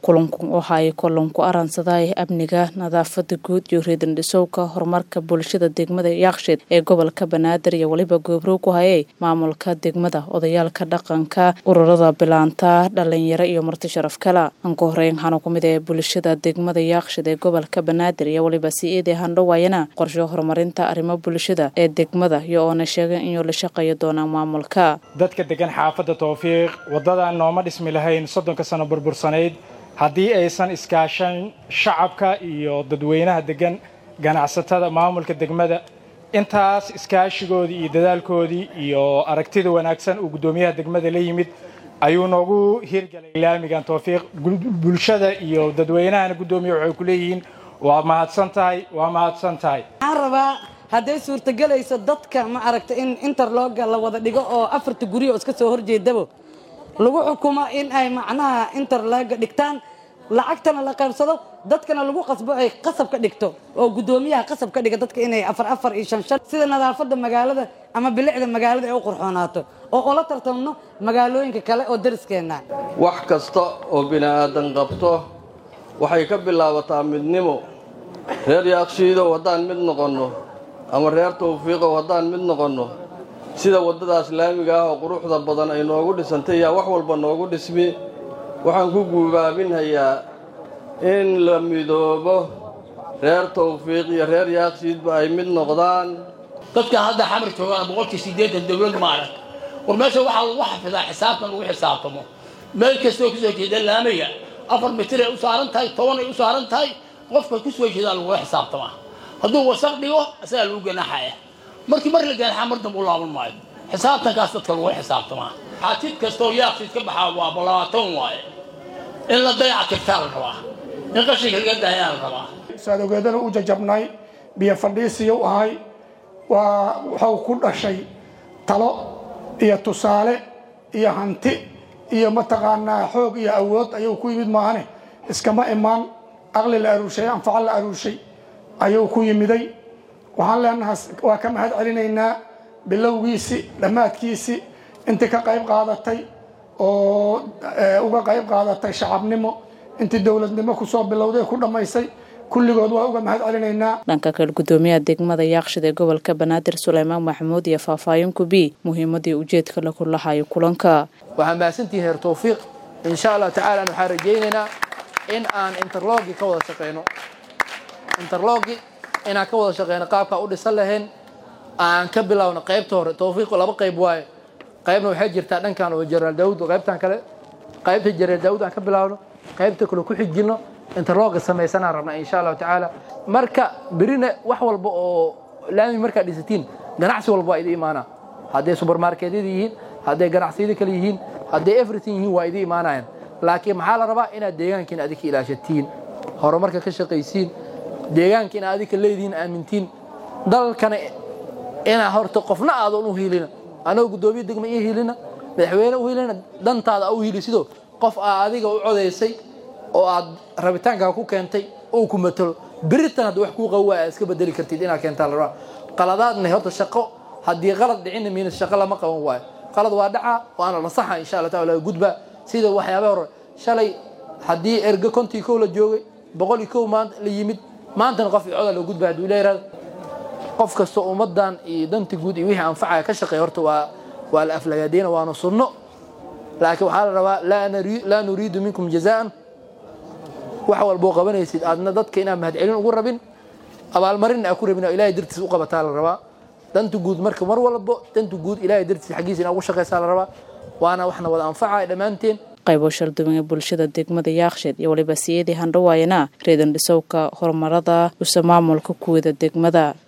kulanku waxa ay kulanku aransaday amniga nadaafada guud iyo reedan dhisowka horumarka bulshada degmada yaaksheed ee gobolka banaadir iyo weliba goobrow ku hayay maamulka degmada odayaalka dhaqanka ururada bilaanta dhalinyaro iyo marti sharaf kala anku horeyn waxaana kumid ee bulshada degmada yaaksheed ee gobolka banaadir iyo weliba si-eedee handhowaayana qorsho horumarinta arrimo bulshada ee degmada iyo oona sheegay inuu la shaqeeyo doonaan maamulka dadka degan xaafadda towfiiq waddadan nooma dhismi lahayn soddonka sano burbursanayd haddii aysan iskaashan shacabka iyo dadweynaha degan ganacsatada maamulka degmada intaas iskaashigoodii iyo dadaalkoodii iyo aragtida wanaagsan uu guddoomiyaha degmada la yimid ayuu noogu hirgelay laamigan towfiiq bulshada iyo dadweynahana guddoomiya waxay ku leeyihiin waa mahadsan tahay waa mahadsan tahay waxaan rabaa hadday suurtagelayso dadka ma aragta in interlooga la wada dhigo oo afarta guryo iska soo horjeedabo lagu xukumo in ay macnaha interlooga dhigtaan lacagtana la qaybsado dadkana lagu qasbo ay qasab ka dhigto oo guddoomiyaha qasab ka dhiga dadka inay afar afar iyo shan shan sida nadaafadda magaalada ama bilicda magaalada ay u qurxoonaato oo ula tartamno magaalooyinka kale oo dariskeenna wax kasta oo bini aadan qabto waxay ka bilaabataa midnimo reer yaakshiidow haddaan mid noqonno ama reer tawfiiqow haddaan mid noqonno sida waddadaas laamiga ah oo quruxda badan ay noogu dhisantay yaa wax walba noogu dhismi waxaan ku guubaabinhayaa in la midoobo reer tawfiiq iyo reer yaakshiidba ay mid noqdaan dadka hadda xamar joogaan boqolkii siddeetan dowlad ma arag war meesha waxaa lagu xafidaa xisaabtan lagu xisaabtamo meel kastoo ku soo jeeda laamiga afar mitir ay u saaran tahay toban ay u saaran tahay qofka ku soo jeedaa lagula xisaabtamaa hadduu wasaq dhigo isagaa lagu ganaaxaya markii mar la ganaaxa mar dambe u laaban maayo xisaabtankaas dadka lagu xisaabtamaa xaatid kastoo yaaqsiid ka baxaa waa balaatan waaye in la dayaca tirtaa la rabaa in qashinka laga daayaa la rabaa saadogeedana u jajabnay biyo fadhiisiya u ahay waa wuxuu ku dhashay talo iyo tusaale iyo hanti iyo mataqaanaa xoog iyo awood ayuu ku yimid maahane iskama imaan aqli la aruushay anfaco la aruushay ayuu ku yimiday waxaan leenahay waa ka mahad celinaynaa bilowgiisi dhammaadkiisi intii ka qayb qaadatay oo uga qayb qaadatay shacabnimo intii dowladnimo kusoo bilowday ku dhammaysay kulligood waa uga mahad celinaynaa dhanka kale guddoomiyaha degmada yaaqshid ee gobolka banaadir suleymaan maxamuud iyo faahfaahin kubi muhiimadii ujeedka laku lahayo kulanka waxaa mahadsantihiin heer tawfiiq insha allah tacaala waxaan rajaynaynaa in aan interlogi ka wada shaqeyno interlogi inaan ka wada shaqeyno qaabkaa u dhisan lahayn aan ka bilowno qaybta hore tawfiiqu laba qayb waaye qaybna waxay jirtaa dhankan oo jenaraal daawud qaybtan kale qaybta jenaraal daawud aan ka bilowno qaybta kale ku xijino interloga samaysanaan rabnaa insha allahu tacaala marka berina wax walba oo laami markaad dhisatiin ganacsi walba waa idi imaanaa hadday subermarketyada yihiin hadday ganacsiyada kale yihiin hadday everything yihiin waa idi imaanayaan laakiin maxaa la rabaa inaad deegaankiina adika ilaashatiin horumarka ka shaqaysiin deegaanka inaad adika leedihiin aamintiin dalkana inaa horta qofna aadan u hiilina anagoo guddoomiya degma ii hiilina madaxweyne u hiilina dantaada u hiilisido qof aa adiga u codaysay oo aad rabitaankaa ku keentay uu ku matalo beritan hadda wax kuu qawa aad iska bedeli kartid inaad keentaa la rabaa qaladaadna horta shaqo haddii qalad dhicina miina shaqo lama qaban waayo qalad waa dhacaa waana la saxa insha allah taala gudba sida waxyaaba hore shalay haddii erga kontii kow la joogay boqol iyo kow maanta la yimid maantana qof coda loo gudba hadduu leeraado qof kastoo ummadan iyo danta guud iyo wixii anfacaya ka shaqeeya horta waa waa la aflagaadeyna waana sunno laakiin waxaa la rabaa laa nuriidu minkum jazaan wax walboo qabanaysid aadna dadka inaan mahadcelin ugu rabin abaalmarinna aa ku rabin oo ilahay dartiis u qabataa la rabaa danta guud marka mar walbo danta guud ilahay dartiis xaggiisa inaa ugu shaqaysaa la rabaa waana waxna wada anfacaya dhammaanteen qaybo shalduwan ee bulshada degmada yaaksheed iyo waliba siyadii handhawaayana reedan dhisowka horumarada use maamulka kuwada degmada